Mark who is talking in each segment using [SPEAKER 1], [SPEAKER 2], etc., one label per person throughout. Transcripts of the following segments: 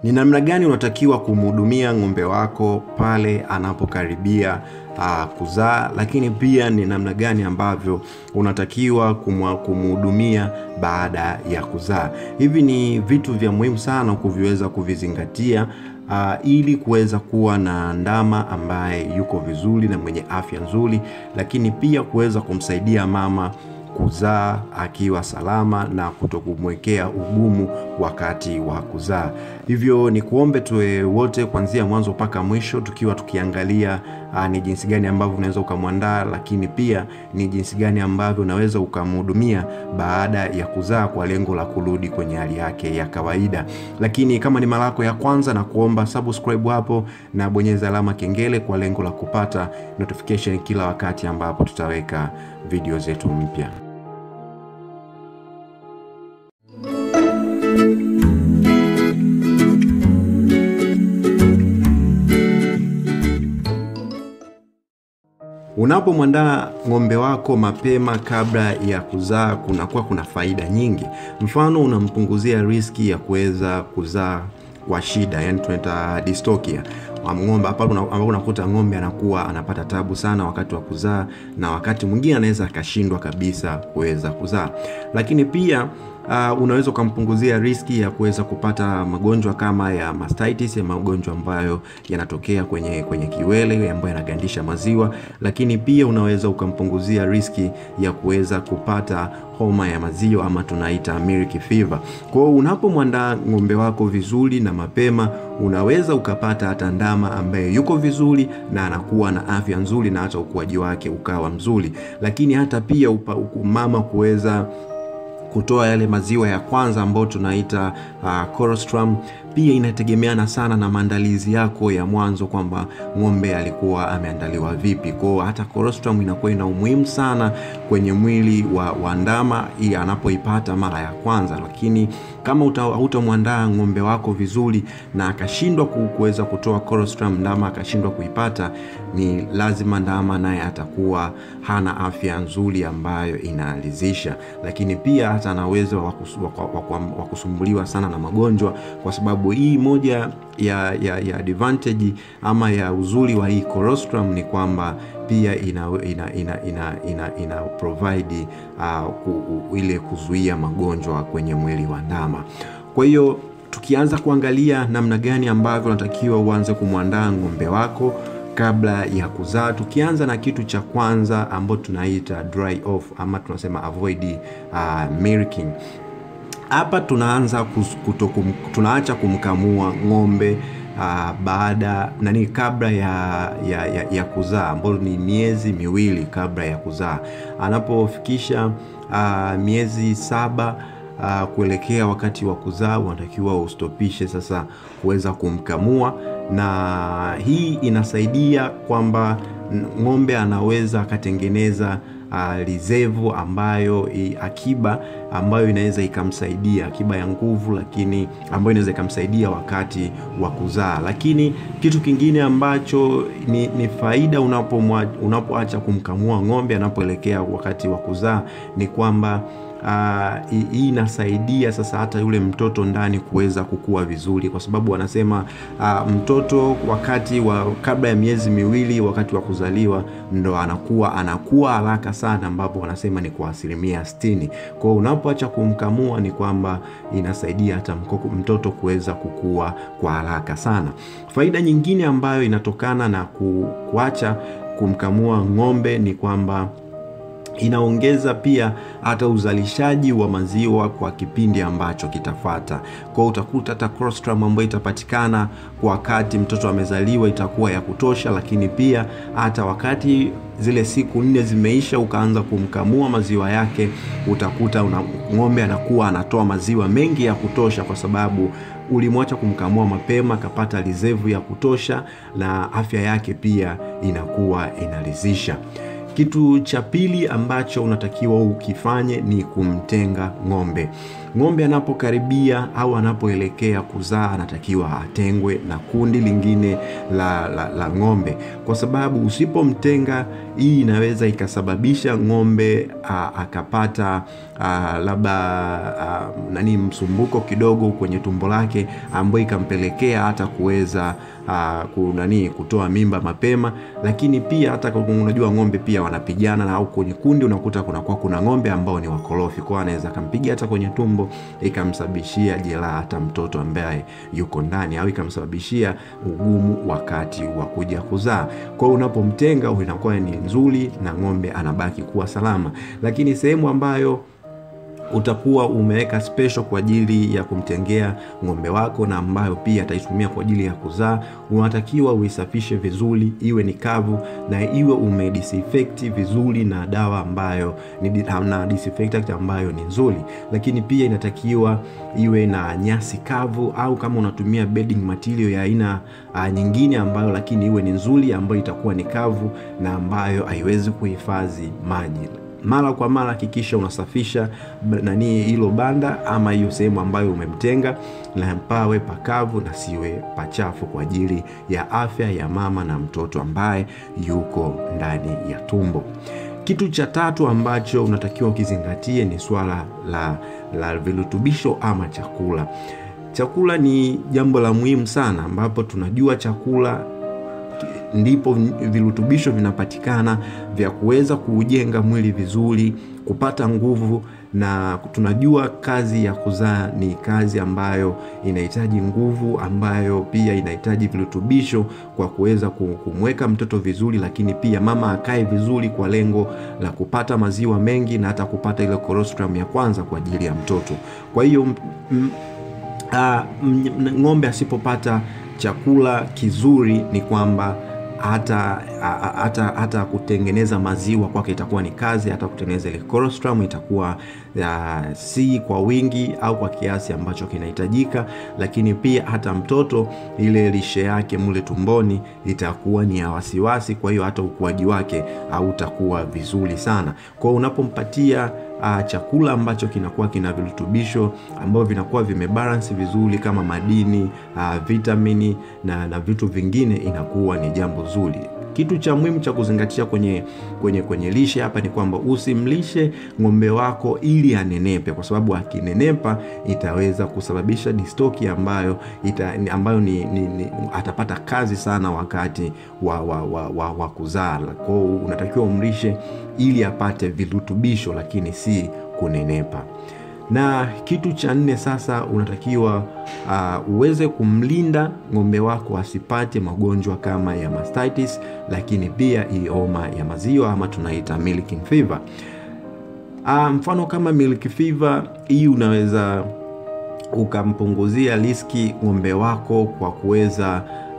[SPEAKER 1] Ni namna gani unatakiwa kumhudumia ng'ombe wako pale anapokaribia uh, kuzaa, lakini pia ni namna gani ambavyo unatakiwa kumwa- kumhudumia baada ya kuzaa. Hivi ni vitu vya muhimu sana kuviweza kuvizingatia uh, ili kuweza kuwa na ndama ambaye yuko vizuri na mwenye afya nzuri, lakini pia kuweza kumsaidia mama kuzaa akiwa salama na kutokumwekea ugumu wakati wa kuzaa. Hivyo ni kuombe tuwe wote kuanzia mwanzo mpaka mwisho, tukiwa tukiangalia uh, ni jinsi gani ambavyo unaweza ukamwandaa, lakini pia ni jinsi gani ambavyo unaweza ukamhudumia baada ya kuzaa kwa lengo la kurudi kwenye hali yake ya kawaida. Lakini kama ni mara yako ya kwanza, na kuomba subscribe hapo na bonyeza alama kengele kwa lengo la kupata notification kila wakati ambapo tutaweka video zetu mpya. Unapomwandaa ng'ombe wako mapema kabla ya kuzaa, kunakuwa kuna faida nyingi. Mfano, unampunguzia riski ya kuweza kuzaa kwa shida, yani tunaita dystocia ng'ombe hapa ambapo unakuta ng'ombe anakuwa anapata tabu sana wakati wa kuzaa, na wakati mwingine anaweza akashindwa kabisa kuweza kuzaa. Lakini pia uh, unaweza ukampunguzia riski ya kuweza kupata magonjwa kama ya mastitis, ya magonjwa ambayo yanatokea kwenye kwenye kiwele ambayo yanagandisha maziwa. Lakini pia unaweza ukampunguzia riski ya kuweza kupata homa ya maziwa ama tunaita milk fever. Kwa hiyo unapomwandaa ng'ombe wako vizuri na mapema, unaweza ukapata hata ndama ambaye yuko vizuri na anakuwa na afya nzuri na hata ukuaji wake ukawa mzuri, lakini hata pia upa, mama kuweza kutoa yale maziwa ya kwanza ambayo tunaita uh, colostrum pia inategemeana sana na maandalizi yako ya mwanzo, kwamba ng'ombe alikuwa ameandaliwa vipi. Kwao hata colostrum inakuwa ina umuhimu sana kwenye mwili wa, wa ndama ili anapoipata mara ya kwanza, lakini kama hautamwandaa ng'ombe wako vizuri na akashindwa kuweza kutoa colostrum, ndama akashindwa kuipata, ni lazima ndama naye atakuwa hana afya nzuri ambayo inaridhisha, lakini pia hata ana uwezo wa kusumbuliwa sana na magonjwa kwa sababu hii moja ya, ya, ya advantage ama ya uzuri wa hii colostrum ni kwamba pia ina, ina, ina, ina, ina, ina provide uh, ku, ile kuzuia magonjwa kwenye mwili wa ndama. Kwa hiyo tukianza kuangalia namna gani ambavyo unatakiwa uanze kumwandaa ng'ombe wako kabla ya kuzaa, tukianza na kitu cha kwanza ambacho tunaita dry off ama tunasema avoid uh, milking hapa tunaanza kutokum, tunaacha kumkamua ng'ombe uh, baada nani kabla ya, ya, ya, ya kuzaa ambayo ni miezi miwili kabla ya kuzaa. Anapofikisha uh, miezi saba uh, kuelekea wakati wa kuzaa, unatakiwa ustopishe sasa kuweza kumkamua, na hii inasaidia kwamba ng'ombe anaweza akatengeneza Uh, lizevu ambayo i, akiba ambayo inaweza ikamsaidia akiba ya nguvu, lakini ambayo inaweza ikamsaidia wakati wa kuzaa. Lakini kitu kingine ambacho ni, ni faida unapoacha kumkamua ng'ombe anapoelekea wakati wa kuzaa ni kwamba hii uh, inasaidia sasa hata yule mtoto ndani kuweza kukua vizuri, kwa sababu wanasema uh, mtoto wakati wa kabla ya miezi miwili, wakati wa kuzaliwa ndo anakuwa anakuwa haraka sana, ambapo wanasema ni kwa asilimia sitini. Kwa hiyo unapoacha kumkamua ni kwamba inasaidia hata mkoko, mtoto kuweza kukua kwa haraka sana. Faida nyingine ambayo inatokana na ku, kuacha kumkamua ng'ombe ni kwamba inaongeza pia hata uzalishaji wa maziwa kwa kipindi ambacho kitafata. Kwa hiyo utakuta hata colostrum ambayo itapatikana kwa wakati mtoto amezaliwa itakuwa ya kutosha, lakini pia hata wakati zile siku nne zimeisha ukaanza kumkamua maziwa yake, utakuta una ng'ombe anakuwa anatoa maziwa mengi ya kutosha, kwa sababu ulimwacha kumkamua mapema, akapata lizevu ya kutosha, na afya yake pia inakuwa inaridhisha. Kitu cha pili ambacho unatakiwa ukifanye ni kumtenga ng'ombe. ng'ombe anapokaribia au anapoelekea kuzaa anatakiwa atengwe na kundi lingine la, la, la ng'ombe, kwa sababu usipomtenga, hii inaweza ikasababisha ng'ombe a, akapata a, labda a, nani msumbuko kidogo kwenye tumbo lake ambayo ikampelekea hata kuweza uh, nani kutoa mimba mapema. Lakini pia hata unajua ng'ombe pia wanapigana, au kwenye kundi unakuta kunakuwa kuna ng'ombe ambao ni wakorofi, kwa anaweza akampiga hata kwenye tumbo ikamsababishia jeraha hata mtoto ambaye yuko ndani, au ikamsababishia ugumu wakati wa kuja kuzaa. Kwa hiyo unapomtenga inakuwa ni nzuri na ng'ombe anabaki kuwa salama, lakini sehemu ambayo utakuwa umeweka special kwa ajili ya kumtengea ng'ombe wako na ambayo pia ataitumia kwa ajili ya kuzaa, unatakiwa uisafishe vizuri, iwe ni kavu na iwe umedisinfect vizuri na dawa ambayo ni na disinfectant ambayo ni nzuri. Lakini pia inatakiwa iwe na nyasi kavu, au kama unatumia bedding material ya aina uh, nyingine ambayo lakini iwe ni nzuri, ambayo itakuwa ni kavu na ambayo haiwezi kuhifadhi maji mara kwa mara hakikisha unasafisha nani hilo banda ama hiyo sehemu ambayo umemtenga, na pawe pakavu na siwe pachafu kwa ajili ya afya ya mama na mtoto ambaye yuko ndani ya tumbo. Kitu cha tatu ambacho unatakiwa ukizingatie ni swala la, la virutubisho ama chakula. Chakula ni jambo la muhimu sana, ambapo tunajua chakula ndipo virutubisho vinapatikana vya kuweza kuujenga mwili vizuri, kupata nguvu, na tunajua kazi ya kuzaa ni kazi ambayo inahitaji nguvu, ambayo pia inahitaji virutubisho kwa kuweza kumweka mtoto vizuri, lakini pia mama akae vizuri kwa lengo la kupata maziwa mengi na hata kupata ile colostrum ya kwanza kwa ajili ya mtoto. Kwa hiyo ng'ombe asipopata chakula kizuri ni kwamba hata hata hata kutengeneza maziwa kwake itakuwa ni kazi, hata kutengeneza ile colostrum itakuwa uh, si kwa wingi au kwa kiasi ambacho kinahitajika, lakini pia hata mtoto ile lishe yake mule tumboni itakuwa ni ya wasiwasi. Kwa hiyo hata ukuaji wake hautakuwa vizuri sana. Kwa hiyo unapompatia Uh, chakula ambacho kinakuwa kina virutubisho ambavyo vinakuwa vimebalance vizuri kama madini uh, vitamini na, na vitu vingine inakuwa ni jambo zuri. Kitu cha muhimu cha kuzingatia kwenye, kwenye, kwenye lishe hapa ni kwamba usimlishe ng'ombe wako ili anenepe, kwa sababu akinenepa itaweza kusababisha distoki ambayo, ita, ambayo ni, ni, ni, atapata kazi sana wakati wa, wa, wa, wa, wa kuzaa. Kwa hiyo unatakiwa umlishe ili apate virutubisho, lakini si kunenepa na kitu cha nne sasa, unatakiwa uh, uweze kumlinda ng'ombe wako asipate magonjwa kama ya mastitis, lakini pia hii homa ya maziwa ama tunaita milking fever. Uh, mfano kama milk fever hii unaweza ukampunguzia riski ng'ombe wako kwa kuweza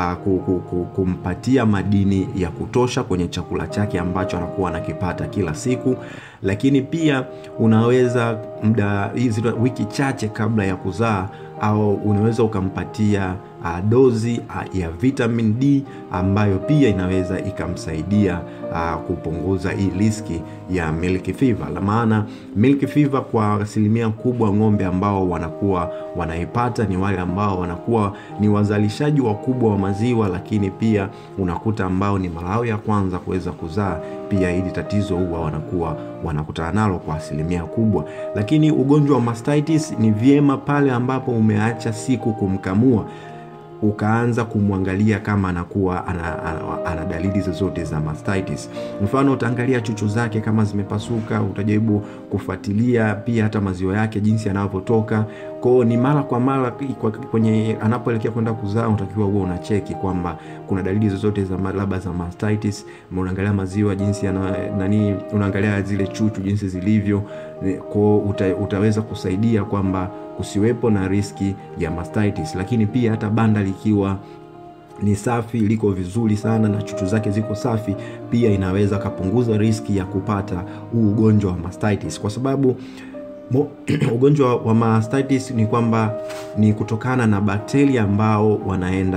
[SPEAKER 1] uh, kumpatia madini ya kutosha kwenye chakula chake ambacho anakuwa anakipata kila siku, lakini pia unaweza muda hizi wiki chache kabla ya kuzaa au unaweza ukampatia uh, dozi uh, ya vitamin D ambayo pia inaweza ikamsaidia uh, kupunguza hii riski ya milk fever. La maana milk fever kwa asilimia kubwa ng'ombe ambao wanakuwa wanaipata ni wale ambao wanakuwa ni wazalishaji wakubwa wa maziwa, lakini pia unakuta ambao ni mara yao ya kwanza kuweza kuzaa pia hili tatizo huwa wanakuwa wanakutana nalo kwa asilimia kubwa. Lakini ugonjwa wa mastitis ni vyema pale ambapo umeacha siku kumkamua ukaanza kumwangalia kama anakuwa ana, ana, ana dalili zozote za mastitis. Mfano, utaangalia chuchu zake kama zimepasuka, utajaribu kufuatilia pia hata maziwa yake jinsi yanavyotoka. Kwao ni mara kwa mara kwenye anapoelekea kwenda kuzaa, unatakiwa huwa unacheki kwamba kuna dalili zozote za labda za mastitis. Unaangalia maziwa jinsi yana nani, unaangalia zile chuchu jinsi zilivyo, kwao uta, utaweza kusaidia kwamba kusiwepo na riski ya mastitis, lakini pia hata banda likiwa ni safi liko vizuri sana na chuchu zake ziko safi, pia inaweza kapunguza riski ya kupata huu ugonjwa wa mastitis, kwa sababu mo, ugonjwa wa mastitis ni kwamba ni kutokana na bakteria ambao wanaenda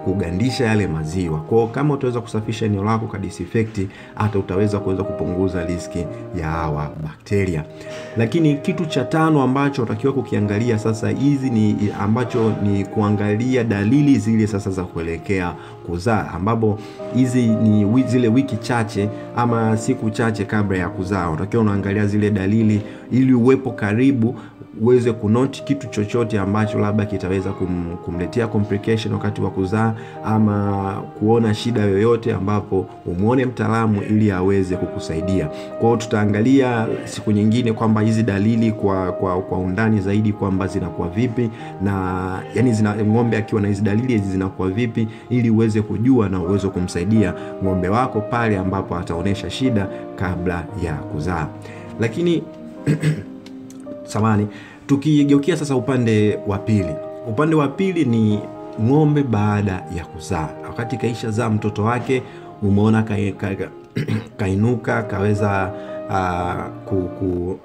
[SPEAKER 1] kugandisha yale maziwa. Kwa kama utaweza kusafisha eneo lako kwa disinfect, hata utaweza kuweza kupunguza riski ya hawa bakteria. Lakini kitu cha tano ambacho unatakiwa kukiangalia sasa, hizi ni ambacho ni kuangalia dalili zile sasa za kuelekea kuzaa, ambapo hizi ni zile wiki chache ama siku chache kabla ya kuzaa, unatakiwa unaangalia zile dalili ili uwepo karibu uweze kunoti kitu chochote ambacho labda kitaweza kum, kumletea complication wakati wa kuzaa ama kuona shida yoyote, ambapo umwone mtaalamu ili aweze kukusaidia. Kwa hiyo tutaangalia siku nyingine kwamba hizi dalili kwa, kwa, kwa undani zaidi kwamba zinakuwa vipi na yani zina, ng'ombe akiwa na hizi dalili hizi zinakuwa vipi ili uweze kujua na uweze kumsaidia ng'ombe wako pale ambapo ataonyesha shida kabla ya kuzaa. Lakini samani tukigeukia sasa upande wa pili, upande wa pili ni ng'ombe baada ya kuzaa, wakati kaisha zaa mtoto wake, umeona ka, ka, ka, kainuka kaweza uh, ku, ku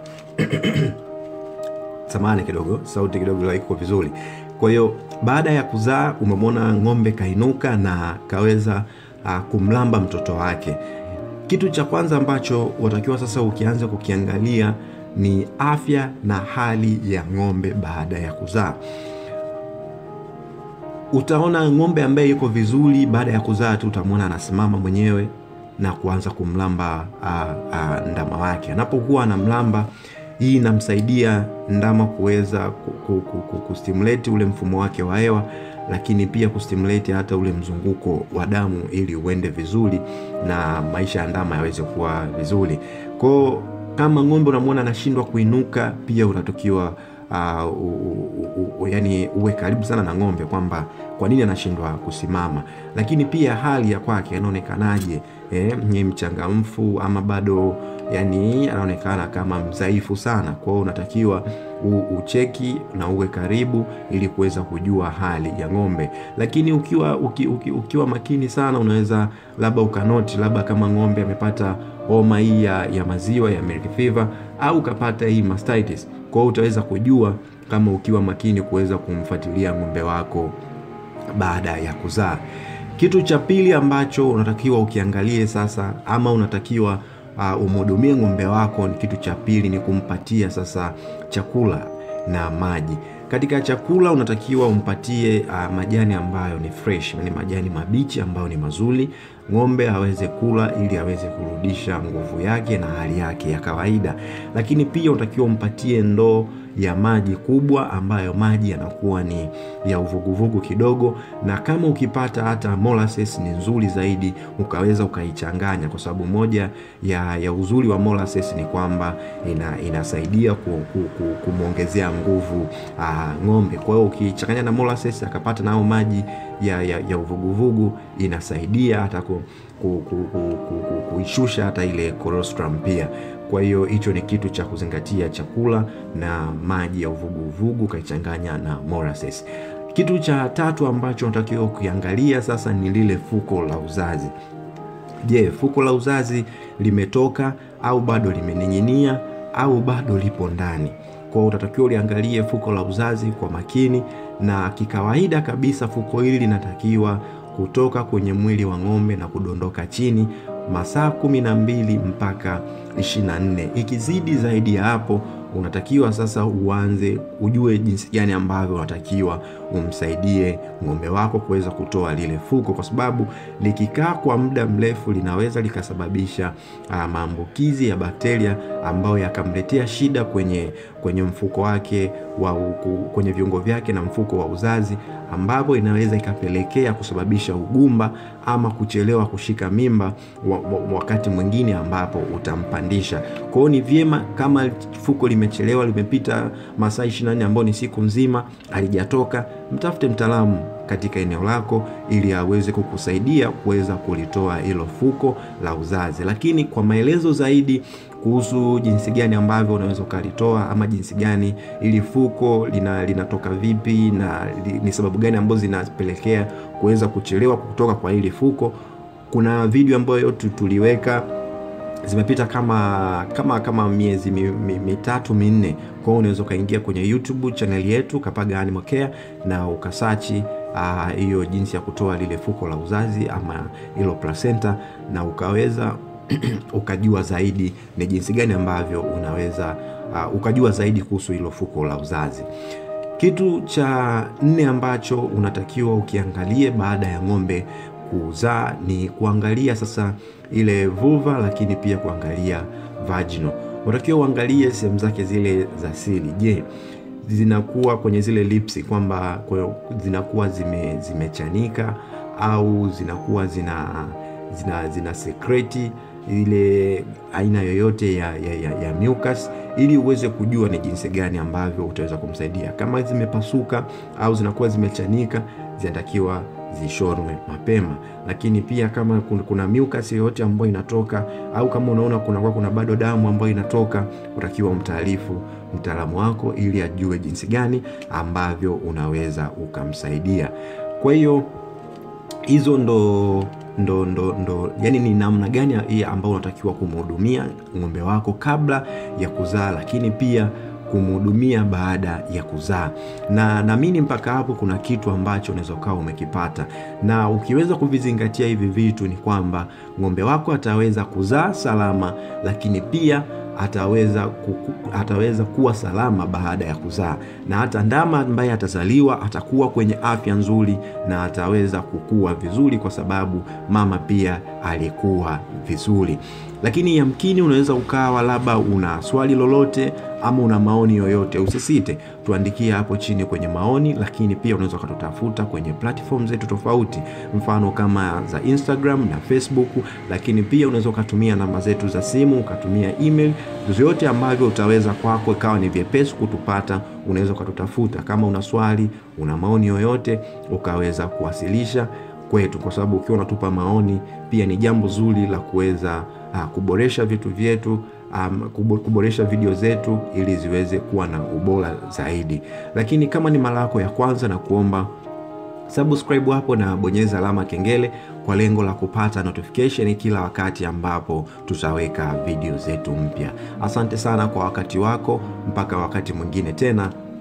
[SPEAKER 1] samani kidogo, sauti kidogo haiko vizuri. Kwa hiyo baada ya kuzaa umemwona ng'ombe kainuka na kaweza uh, kumlamba mtoto wake. Kitu cha kwanza ambacho watakiwa sasa ukianza kukiangalia ni afya na hali ya ng'ombe baada ya kuzaa. Utaona ng'ombe ambaye yuko vizuri baada ya kuzaa tu utamwona anasimama mwenyewe na kuanza kumlamba uh, uh, ndama wake. Anapokuwa anamlamba, hii inamsaidia ndama kuweza kustimulate ule mfumo wake wa hewa, lakini pia kustimulate hata ule mzunguko wa damu ili uende vizuri na maisha ya ndama yaweze kuwa vizuri kwao kama ng'ombe unamwona anashindwa kuinuka, pia unatakiwa uh, uh, uh, yani uwe karibu sana na ng'ombe kwamba kwa nini anashindwa kusimama, lakini pia hali ya kwake anaonekanaje, eh, ni mchangamfu ama bado yani anaonekana kama mdhaifu sana. Kwa hiyo unatakiwa ucheki na uwe karibu ili kuweza kujua hali ya ng'ombe. Lakini ukiwa uki, uki, ukiwa makini sana, unaweza labda ukanoti labda kama ng'ombe amepata homa hii ya, ya maziwa ya milk fever au ukapata hii mastitis. Kwa hiyo utaweza kujua kama ukiwa makini kuweza kumfuatilia ng'ombe wako baada ya kuzaa. Kitu cha pili ambacho unatakiwa ukiangalie sasa ama unatakiwa uh, umhudumie ng'ombe wako, ni kitu cha pili ni kumpatia sasa chakula na maji. Katika chakula unatakiwa umpatie uh, majani ambayo ni fresh, yani majani mabichi ambayo ni mazuri, ng'ombe aweze kula ili aweze kurudisha nguvu yake na hali yake ya kawaida. Lakini pia unatakiwa umpatie ndoo ya maji kubwa ambayo maji yanakuwa ni ya uvuguvugu kidogo, na kama ukipata hata molasses ni nzuri zaidi, ukaweza ukaichanganya, kwa sababu moja ya, ya uzuri wa molasses ni kwamba ina, inasaidia ku, ku, ku, kumwongezea nguvu aa, ng'ombe. Kwa hiyo ukichanganya na molasses akapata nao maji ya, ya, ya uvuguvugu inasaidia hata ku, ku, ku, ku, ku, ku, kuishusha hata ile colostrum pia. Kwa hiyo hicho ni kitu cha kuzingatia, chakula na maji ya uvuguvugu ukaichanganya na molasses. Kitu cha tatu ambacho unatakiwa kukiangalia sasa ni lile fuko la uzazi. Je, fuko la uzazi limetoka au bado limening'inia au bado lipo ndani? Kwa hiyo utatakiwa uliangalie fuko la uzazi kwa makini, na kikawaida kabisa fuko hili linatakiwa kutoka kwenye mwili wa ng'ombe na kudondoka chini masaa kumi na mbili mpaka ishirini na nne. Ikizidi zaidi ya hapo, unatakiwa sasa uanze ujue jinsi gani ambavyo unatakiwa umsaidie ng'ombe wako kuweza kutoa lile fuko, kwa sababu likikaa kwa muda mrefu linaweza likasababisha uh, maambukizi ya bakteria ambayo yakamletea shida kwenye, kwenye mfuko wake wa uku, kwenye viungo vyake na mfuko wa uzazi, ambapo inaweza ikapelekea kusababisha ugumba ama kuchelewa kushika mimba wa, wa, wakati mwingine ambapo utampandisha. Kwa hiyo ni vyema kama fuko limechelewa, limepita masaa 24 ambayo ni siku nzima halijatoka, mtafute mtaalamu katika eneo lako ili aweze kukusaidia kuweza kulitoa hilo fuko la uzazi. Lakini kwa maelezo zaidi kuhusu jinsi gani ambavyo unaweza ukalitoa ama jinsi gani ili fuko lina, linatoka vipi na li, ni sababu gani ambazo zinapelekea kuweza kuchelewa kutoka kwa hili fuko, kuna video ambayo tuliweka zimepita kama kama kama miezi mi, mi, mitatu minne kwa hiyo unaweza ukaingia kwenye youtube chaneli yetu kapaga animal care na ukasachi hiyo uh, jinsi ya kutoa lile fuko la uzazi ama hilo placenta na ukaweza ukajua zaidi ni jinsi gani ambavyo unaweza uh, ukajua zaidi kuhusu hilo fuko la uzazi kitu cha nne ambacho unatakiwa ukiangalie baada ya ng'ombe kuzaa ni kuangalia sasa ile vulva lakini pia kuangalia vaginal unatakiwa uangalie sehemu zake zile za siri je zinakuwa kwenye zile lipsi kwamba zinakuwa zime, zimechanika au zinakuwa zina zina, zina sekreti ile aina yoyote ya, ya, ya, ya mucus ili uweze kujua ni jinsi gani ambavyo utaweza kumsaidia kama zimepasuka au zinakuwa zimechanika zinatakiwa zishonwe mapema lakini pia kama kuna mucus yoyote ambayo inatoka au kama unaona kunakuwa kuna bado damu ambayo inatoka utakiwa umtaarifu mtaalamu wako ili ajue jinsi gani ambavyo unaweza ukamsaidia kwa hiyo hizo ndo ndo ndo ndo yani ni namna gani ambayo unatakiwa kumhudumia ng'ombe wako kabla ya kuzaa lakini pia kumhudumia baada ya kuzaa na naamini mpaka hapo kuna kitu ambacho unaweza ukawa umekipata na ukiweza kuvizingatia hivi vitu ni kwamba ng'ombe wako ataweza kuzaa salama lakini pia ataweza kuku, ataweza kuwa salama baada ya kuzaa na hata ndama ambaye atazaliwa atakuwa kwenye afya nzuri na ataweza kukua vizuri kwa sababu mama pia alikuwa vizuri lakini yamkini unaweza ukawa labda una swali lolote ama una maoni yoyote usisite tuandikie hapo chini kwenye maoni lakini pia unaweza ukatutafuta kwenye platform zetu tofauti mfano kama za instagram na facebook lakini pia unaweza ukatumia namba zetu za simu ukatumia email vyote ambavyo utaweza kwako ikawa ni vyepesi kutupata unaweza ukatutafuta kama una swali una maoni yoyote ukaweza kuwasilisha kwetu kwa sababu ukiwa unatupa maoni pia ni jambo zuri la kuweza uh, kuboresha vitu vyetu um, kuboresha video zetu ili ziweze kuwa na ubora zaidi lakini kama ni mara yako ya kwanza na kuomba subscribe hapo na bonyeza alama kengele kwa lengo la kupata notification kila wakati ambapo tutaweka video zetu mpya asante sana kwa wakati wako mpaka wakati mwingine tena